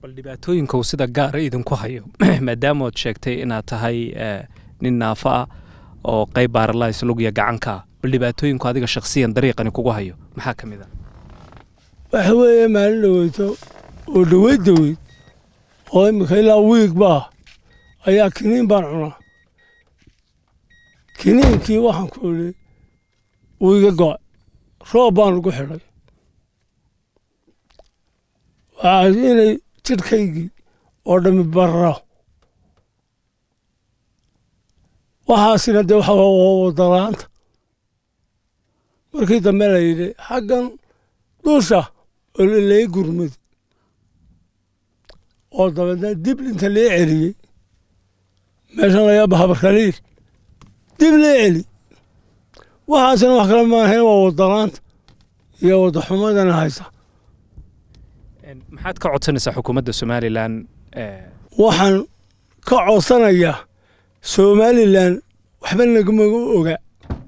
bal dhibaatooyinka uu sida gaara idinku hayo maadaama ood sheegtay inaad tahay nin naafo ah oo qayb baaralays lugya gacanka ah bal dhibaatooyinku adiga shakhsiyan dariiqani kugu hayo maxaa ka mid a waxa weeye maalin dhaweyto oo dhaweyd daweyd oo imika ilaa wiig baa ayaa kiniin baan cunaa kiniinkii waxaan ku idhi wuu iga go'ay roob baan ugu xidhay waxaa inay jidhkaygii oo dhammi barro waxaasina dee waxa wadalaanta markii dambe la yidhi xaggan dusha oo lay gurmad oo dabeedna dib inta lee celiyey meeshan laga bahabarkaliil dib lee celi waxaasina wax kale maahayn waa wadalaanta iyo wadaxumadana haysa maxaad ka codsanaysaa xukuumadda somalilan waxaan ka codsanayaa somalilan waxba nagamaga oga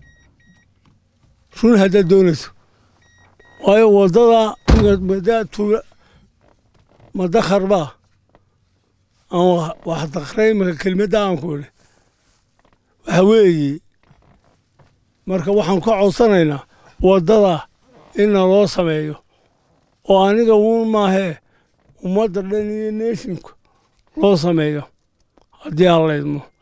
run haddaad doonayso waayo waddada madaatuula madakharbaa aan wax dakray imaka kelimadda aan ku idhi waxa weeye marka waxaan ka codsanaynaa waddada in naloo sameeyo oo aniga uun maahee ummadda dhan iyo neeshinku loo sameeyo haddii aan laydmo